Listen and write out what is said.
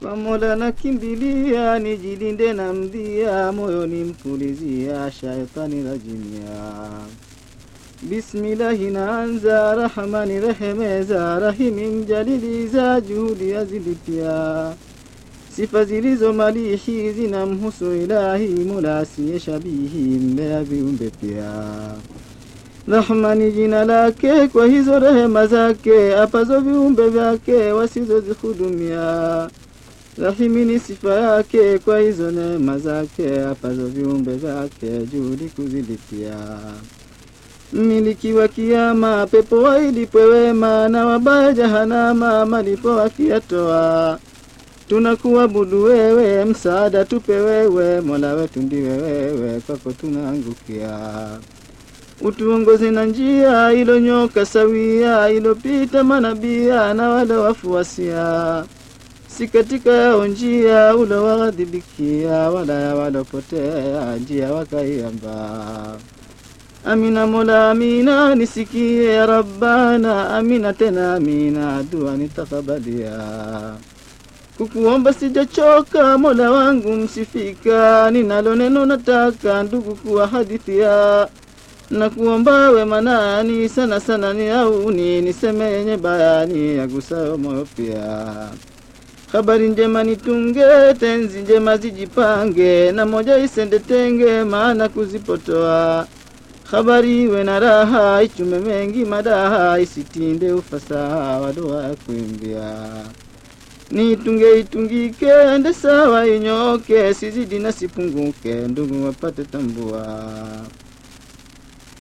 kwa Mola nakimbilia, nijilinde na mdhia, moyoni mpulizia shaitani rajimia. Bismillahi naanza, Rahmani rehemeza, Rahimi mjaliliza, juhudi azilipia. Sifa zilizo malihi zinamhusu Ilahi, Mola asiye shabihi, mbea viumbe pia. Rahmani jina lake, kwa hizo rehema zake, apazo viumbe vyake wasizozihudumia. Rahimi ni sifa yake, kwa hizo neema zake, apazo viumbe vyake, juhudi kuzilipia. Mmiliki wa kiama, pepo wailipwe wema, na wabaya jahanama, malipo wakiyatoa. Tunakuabudu wewe, msaada tupe wewe, mola wetu ndiwe wewe, kwako tunaangukia. Utuongoze na njia ilonyoka sawia, ilopita manabia na wale wafuasia, si katika yao njia ulowaghadhibikia, wala ya walopotea njia wakaiamba. Amina Mola, amina, nisikie ya Rabbana, amina tena amina, dua nitakabalia. Kukuomba sijachoka, Mola wangu msifika, ninalo neno nataka ndugu kuwa hadithia na kuomba wema nani sana sana ni auni niseme yenye bayani yagusayo moyo pia. Habari njema nitunge, tenzi njema zijipange, na moja isende tenge, maana kuzipotoa. Habari iwe na raha, ichume mengi madaha, isitinde ufasaha wa dua ya kuimbia. Nitunge itungike, ende sawa inyoke, sizidi na sipunguke, ndugu wapate tambua.